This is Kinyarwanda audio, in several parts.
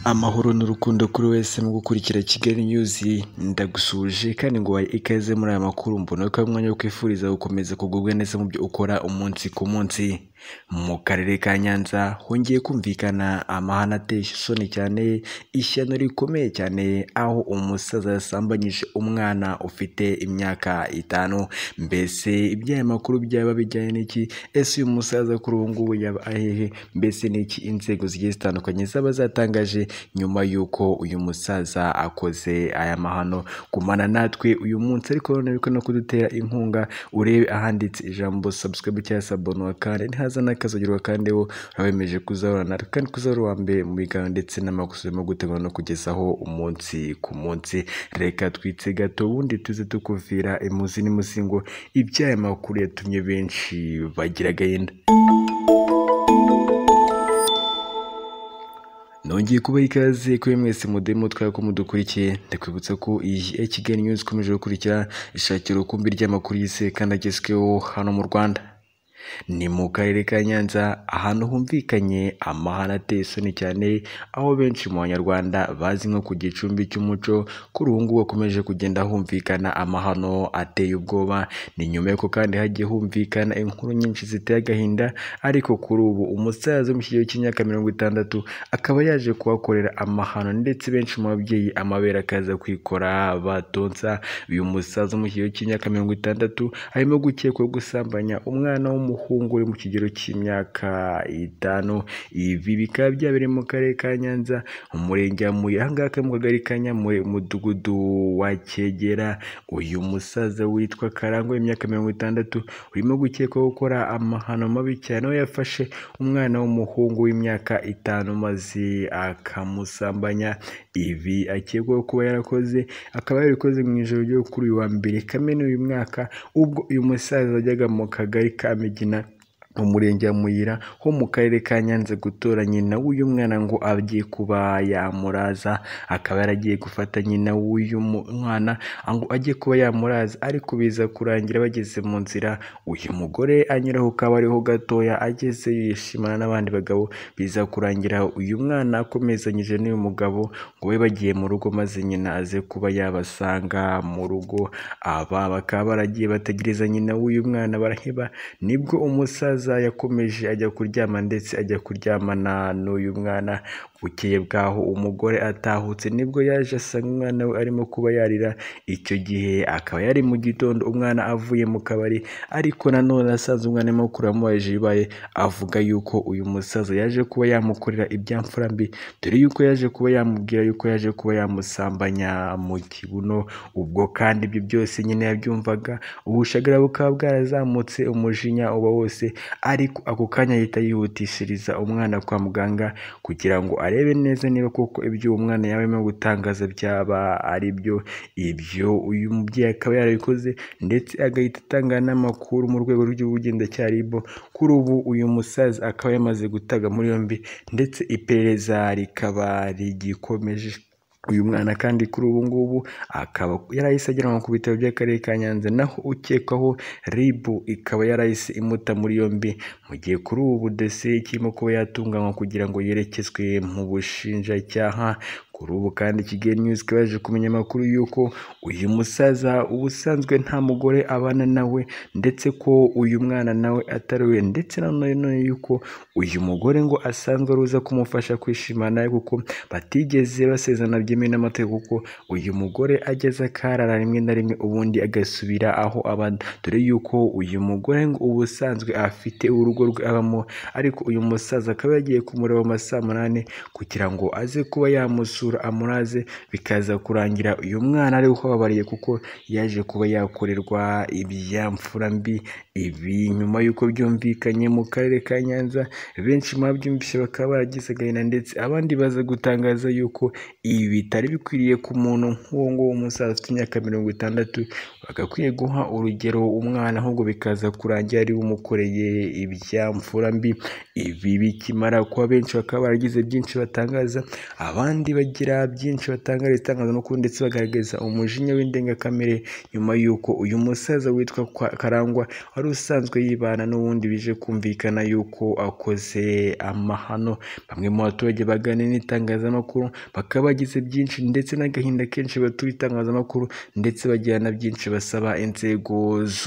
amahoro n'urukundo kuri wese mu gukurikira Kigali News ndagusuje kandi ngo waye ikaze muri aya makuru mbona ko ari umwanya wo kwifuriza gukomeza kugubwa neza mu byo ukora umunsi ku munsi mu karere ka Nyanza hongeye kumvikana amahane ateye isoni cyane ishyano rikomeye cyane aho umusaza yasambanyije umwana ufite imyaka itanu mbese iby'aya makuru byaba bijyanye n'iki ese uyu musaza kuri ubu ngubu yaba ahehe mbese n'iki inzego zigiye zitandukanye zaba zatangaje nyuma y'uko uyu musaza akoze aya mahano gumana natwe uyu munsi ariko none biko no kudutera inkunga urebe ahanditse ijambo subscribe cyangwa sabonuwa kandi ntihaza n'akazogerwa kandi wo urabemeje kuzahora natwe kandi kuzahora uwa mbere mu biganiro ndetse n'amakosa urimo gutegura no kugezaho umunsi ku munsi reka twitse gato ubundi tuze tukuvira imuzi n'imuzingo iby'aya makuru yatumye benshi bagira agahinda nongeye kuba ikaze kuri mwese mudemu twari ko mudukurikiye ndakwibutsa ko iyi ya Kigali News ikomeje gukurikira ishakira ukumbi ry'amakuru y'isi kandi agezweho hano mu Rwanda ni mu karere ka Nyanza ahantu humvikanye amahane ateye isoni cyane aho benshi mu banyarwanda bazi nko ku gicumbi cy'umuco kuri ubu ngubu hakomeje kugenda humvikana amahano ateye ubwoba ni nyuma y'uko kandi hagiye humvikana inkuru nyinshi ziteye agahinda ariko kuri ubu umusaza wo mu kigero cy'imyaka mirongo itandatu akaba yaje kuhakorera amahano ndetse benshi mu babyeyi amabere akaza kwikora batonsa uyu musaza wo mu kigero cy'imyaka mirongo itandatu arimo gukekwaho gusambanya umwana w'umuhungu w'umuhungu uri mu kigero cy'imyaka itanu ibi bikaba byabereye mu karere ka Nyanza mu murenge wa Muye aha ngaha akaba ari mu kagari ka Nyamuye umudugudu wa Kegera uyu musaza witwa Karangwa w'imyaka mirongo itandatu urimo gukekwaho gukora amahano mabi cyane aho yafashe umwana w'umuhungu w'imyaka itanu maze akamusambanya ibi akekwaho kuba yarakoze akaba yarabikoze mu ijoro ryo kuri uyu wa mbere kamena uyu mwaka ubwo uyu musaza wajyaga mu kagari ka Migina mu murenge wa Muyira ho mu karere ka Nyanza gutora nyina w'uyu mwana ngo agiye kuba yamuraza akaba yaragiye gufata nyina w'uyu mwana ngo ajye kuba yamuraza ariko biza kurangira bageze mu nzira uyu mugore anyuraho ukaba ariho gatoya ageze yishimana n'abandi bagabo biza kurangira uyu mwana akomezanyije n'uyu mugabo ngo we bagiye mu rugo maze nyina aze kuba yabasanga mu rugo aba bakaba baragiye bategereza nyina w'uyu mwana baraheba nibwo umusaza yakomeje ajya kuryama ndetse ajya kuryamana n'uyu mwana bukeye bwaho umugore atahutse nibwo yaje asanga umwana we arimo kuba yarira icyo gihe akaba yari mu gitondo umwana avuye mu kabari ariko nanone asanze umwana arimo kuramubajije ibibaye avuga yuko uyu musaza yaje kuba yamukorera ibyamfura mbi dore yuko yaje kuba yamubwira yuko yaje kuba yamusambanya mu kibuno ubwo kandi ibyo byose nyine yabyumvaga ubushagara bukaba bwarazamutse umujinya uba wose ariko ako kanya ahita yihutishiriza umwana kwa muganga kugira ngo arebe neza niba koko ibyo uwo mwana yaba arimo gutangaza byaba ari byo ibyo uyu mubyeyi akaba yarabikoze ndetse agahita atanga n'amakuru mu rwego rw'ubugenzacyaha RIB kuri ubu uyu musaza akaba yamaze gutaga muri yombi ndetse iperereza rikaba rigikomeje uyu mwana kandi kuri ubu ngubu akaba yarahise ajyanwa ku bitaro by'akarere ka Nyanza naho ukekwaho RIB ikaba yarahise imuta muri yombi mu gihe kuri ubu dosiye ikirimo kuba yatunganywa kugira ngo yerekezwe mu bushinjacyaha kuri ubu kandi Kigali News ikaba yaje kumenya amakuru y'uko uyu musaza ubusanzwe nta mugore abana nawe ndetse ko uyu mwana nawe atari we ndetse nanone y'uko uyu mugore ngo asanzwe aruza kumufasha kwishimana nawe kuko batigeze basezerana byemewe n'amategeko kuko uyu mugore ageze akarara rimwe na rimwe ubundi agasubira aho aba dore y'uko uyu mugore ngo ubusanzwe afite urugo rwe abamo ariko uyu musaza akaba yagiye kumureba mu masaa munani kugira ngo aze kuba yamusura amuraze bikaza kurangira uyu mwana ari uhobabariye kuko yaje kuba yakorerwa ibyamfura mbi ibi nyuma y'uko byumvikanye mu karere ka Nyanza benshi mu babyumvise bakaba baragize agahinda ndetse abandi baza gutangaza yuko ibi bitari bikwiriye ku muntu nk'uwo nguwo umusaza ufite imyaka mirongo itandatu bagakwiye guha urugero umwana ahubwo bikaza kurangira ari umukoreye ibyamfura mbi ibi bikimara kuba benshi bakaba baragize byinshi batangaza abandi bagiye bagira byinshi batangariza itangazamakuru ndetse bagaragaza umujinya w'indengakamere nyuma y'uko uyu musaza witwa Kwa- karangwa wari usanzwe yibana n'ubundi bije kumvikana y'uko akoze amahano bamwe mu baturage baganira n'itangazamakuru bakaba bagize byinshi ndetse n'agahinda kenshi batura itangazamakuru ndetse bagira na byinshi basaba inzego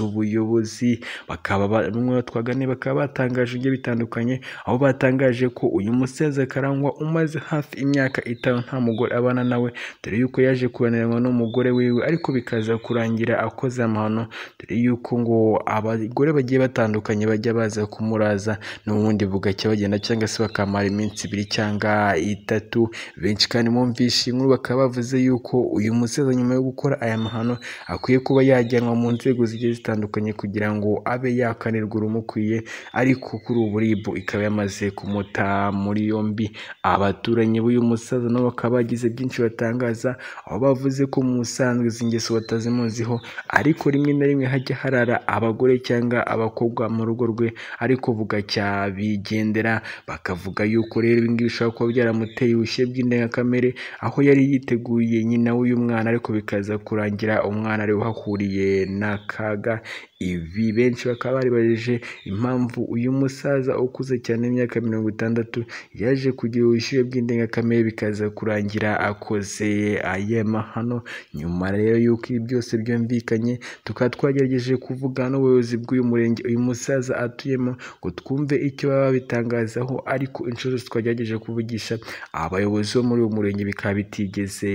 z'ubuyobozi bakaba ba- bamwe batwaganiye bakaba batangaje ibyo bitandukanye aho batangaje ko uyu musaza karangwa umaze hafi imyaka itanu nta mugore abana nawe dore yuko yaje kuraniranywa n'umugore wiwe ariko bikaza kurangira akoze amahano dore yuko ngo abagore bagiye batandukanye bajya baza kumuraza n'ubundi bugacya bagenda cyangwa se bakamara iminsi ibiri cyangwa itatu benshi kandi bumvishe inkuru bakaba bavuze yuko uyu musaza nyuma yo gukora aya mahano akwiye kuba yajyanwa mu nzego zigiye zitandukanye kugira ngo abe yakanirwa urumukwiye ariko kuri ubu ribu ikaba yamaze kumuta muri yombi abaturanyi b'uyu musaza nabo bakaba bagize byinshi batangaza aho bavuze ko mu busanzwe izi ngeso batazimuziho ariko rimwe na rimwe hajya harara abagore cyangwa abakobwa mu rugo rwe ariko bugacya bigendera bakavuga yuko rero ibi ngibi bishobora kuba byaramuteye ubushyuhe bw'indengakamere aho yari yiteguye nyina w'uyu mwana ariko bikaza kurangira umwana ari we uhahuriye n'akaga ibi benshi bakaba baribajije impamvu uyu musaza ukuze cyane imyaka mirongo itandatu yaje kugira ubushyuhe bw'indengakamere bikaza kurangira akoze aya mahano nyuma rero y'uko ibi byose byumvikanye tukaba twagerageje kuvugana n'ubuyobozi bw'uyu murenge uyu musaza atuyemo ngo twumve icyo baba babitangazaho ariko inshuro zose twagerageje kuvugisha abayobozi bo muri uyu murenge bikaba bitigeze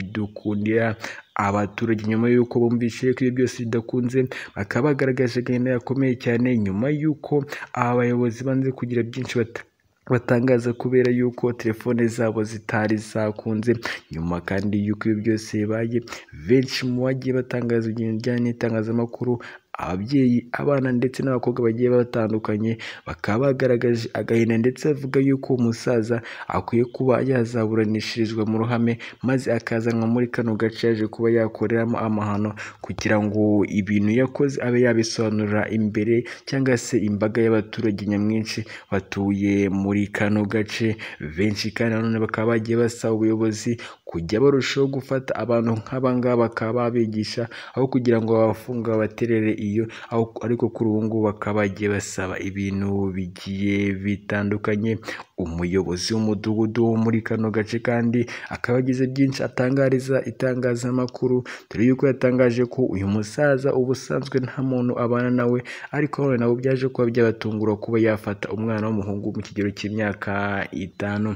bidukundira abaturage nyuma y'uko bumvise ko ibi byose bidakunze bakaba bagaragaje agahinda gakomeye cyane nyuma y'uko aba bayobozi banze kugira byinshi bata batangaza kubera yuko telefone zabo zitari zakunze nyuma kandi y'uko ibi byose bibaye benshi mu bagiye batangaza ibintu bijyanye n'itangazamakuru ababyeyi abana ndetse n'abakobwa bagiye batandukanye bakaba bagaragaje agahinda ndetse bavuga yuko umusaza akwiye kuba yazaburanishirizwa mu ruhame maze akazanwa muri kano gace yaje kuba yakoreramo amahano kugira ngo ibintu yakoze abe yabisobanurira imbere cyangwa se imbaga y'abaturage nyamwinshi batuye muri kano gace benshi kandi nanone bakaba bagiye basaba ubuyobozi kujya barushaho gufata abantu nk'aba ngaba bakaba babigisha aho kugira ngo babafunga baterere iyo aho ariko kuri ubu ngubu bakaba bagiye basaba ibintu bigiye bitandukanye umuyobozi w'umudugudu wo muri kano gace kandi akaba agize byinshi atangariza itangazamakuru dore yuko yatangaje ko uyu musaza ubusanzwe nta muntu abana nawe ariko none nabo byaje kuba byabatungura kuba yafata umwana w'umuhungu mu kigero cy'imyaka itanu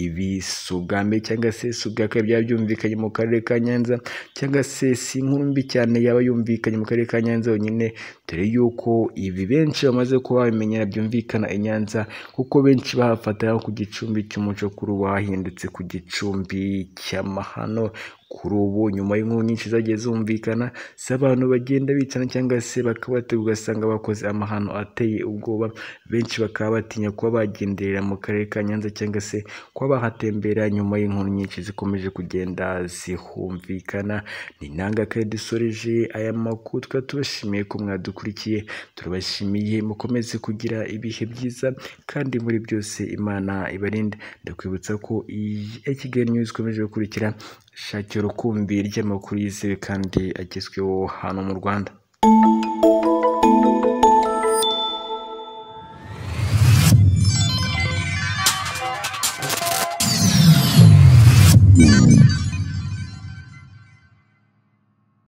ibi si ubwa mbere cyangwa se si ubwa kabiri byaba byumvikanye mu karere ka nyanza cyangwa se si inkuru mbi cyane yaba yumvikanye mu karere ka nyanza yonyine dore yuko ibi benshi bamaze kuba babimenyera byumvikana i nyanza kuko benshi bahafatira nko ku gicumbi cy'umuco kuri ubu hahindutse ku gicumbi cy'amahano kuri ubu nyuma y'inkuru nyinshi zagiye zumvikana z'abantu bagenda bicana cyangwa se bakaba bategura ugasanga bakoze amahano ateye ubwoba benshi bakaba batinya kuba bagenderera mu karere ka nyanza cyangwa se kuba bahatembera nyuma y'inkuru nyinshi zikomeje kugenda zihumvikana ni nanga kare dusoreje aya makuru tukaba tubashimiye ko mwadukurikiye turabashimiye mukomeze kugira ibihe byiza kandi muri byose imana ibarinde ndakwibutsa ko iyi ya kigali news ikomeje gukurikira shakira urukumbi ry'amakuru yizewe kandi agezweho hano mu rwanda